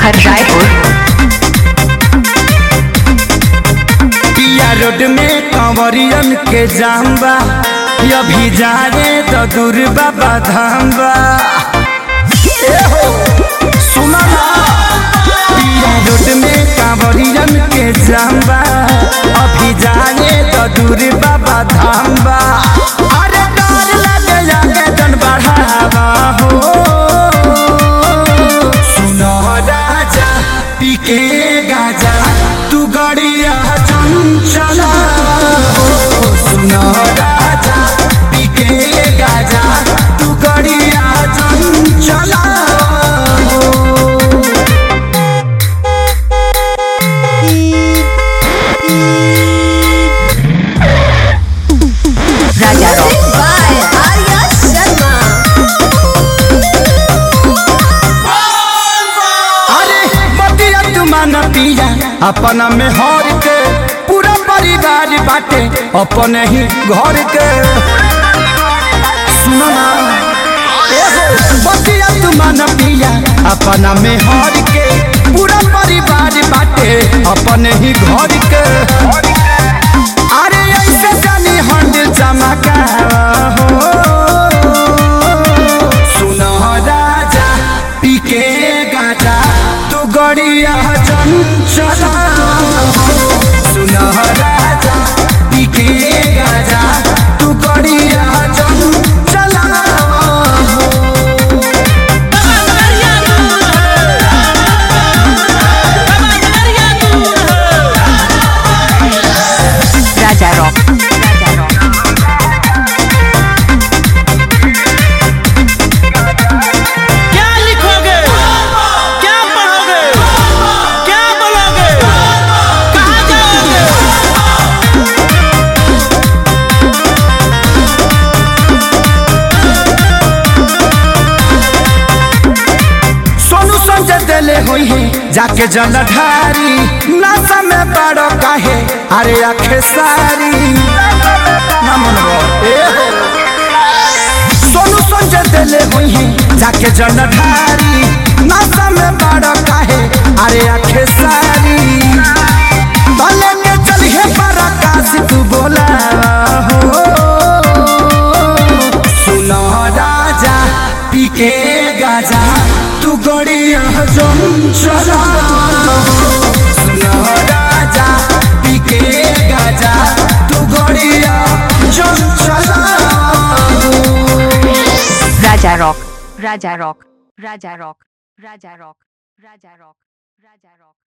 देवघर रायपुर पिया रोड में कंवरियन के जाम्बा अभी जा रे तो दूर बाबा धाम्बा ए हो, सुना ना पिया रोड में कंवरियन के जाम्बा अभी जा रे तो दूर बाबा धाम्बा अरे डर लगे जाके जन बढ़ावा हो सुनो राजा पीके गाजा तू गड़िया चंचला हो सुनो राजा पीके गाजा तू गड़िया चंचला हो राजा रॉक by Arya Sharma. अरे बतिया तुमान पिया अपना में हर के पूरा परिवार बाटे अपने ही घर के सुनो ना एहो, बतिया तुमान पिया अपना में हर के पूरा परिवार बाटे अपने ही घर के अरे ऐसे जानी हंड चमका हो सुनो राजा पीके गाजा तू गड़िया चंचला सुनो राजा पीके गाजा तू गड़िया चंचला राजा रॉक राजा रॉक क्या लिखोगे क्या पढ़ोगे क्या बोलोगे कहाँ जाओगे सोनू संजय दिले हुई है जाके जलधारी नशा में बड़ो काहे अरे आखे सारी ना मनवा, ए हो। सोनू संजय दिले हुई है जाके जलधारी नशा में बड़ो काहे अरे आखे सारी भले के चलिए पर आकाश तू बोला हो सुनो राजा पीके गाजा तू गड़िया जम चला सुनो राजा पीके गाजा तू गड़िया जम चला राजा रॉक राजा रॉक राजा रॉक राजा रॉक राजा रॉक राजा रॉक